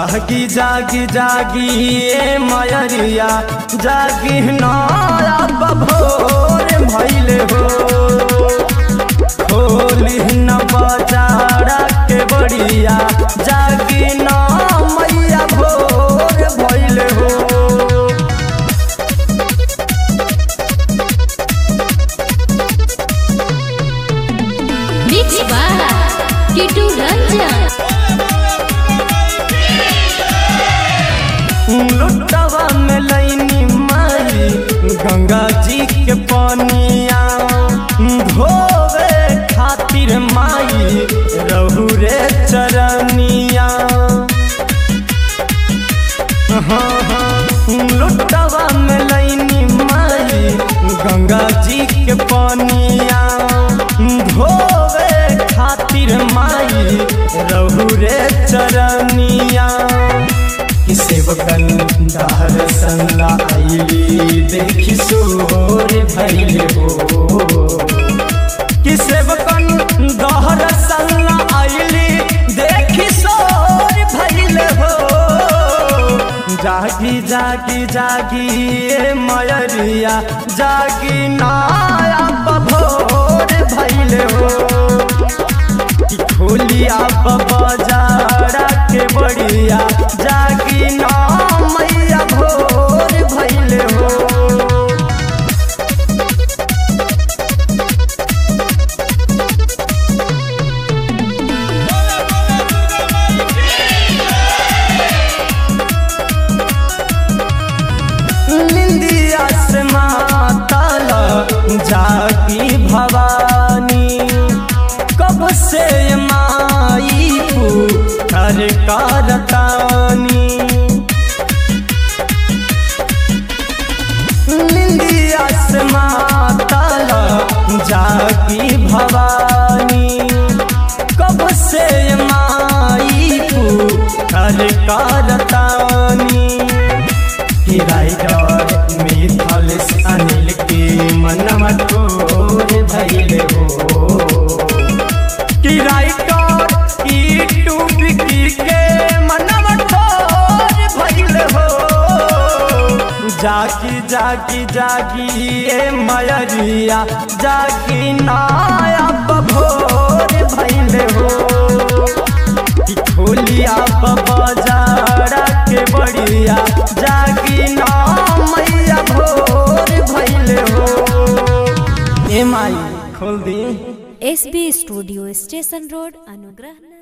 जागी जागी जागी ए मयरिया जागी नया बभोर भैले हो होली न बजारा के बड़िया जागी न मैया भोर भैले हो मिक्स बाय किटू रंजन लुटवा में लैनी माई गंगा जी के पानिया धोवे खातिर माई रहू रे चरनिया हाँ, हाँ, लुटवा में लैनी माई गंगा जी के पानिया धोवे खातिर माई रहू रे चरनिया सेवकन दहर संगा आईली देखी सोर भैले हो कि सेवकन दहर संगा आईली देखी सोर भैले हो जागी जागी जागी ए मयरिया जागी नाया बभोर भैले हो कि खोलिया बजारा के बड़िया जागी ना मैया भोर भैले हो निंदिया से माताला जागी भवानी कब से माई पुकार करतानी निंदिया से माताला जागी भवानी कब से माई पुकार करतानी राइडर मिथल अनिल के मनवा तोर धैले हो कि राइडर ई टू बिकी के मनवा तोर भैले हो जागी जागी जागी ए मयरिया जागी नाया बभोर भैले हो कि खोलिया बजारा के बड़िया जागी ना मैया भोर भैले हो ए माई खोल दी S B studio station road अनुग्रह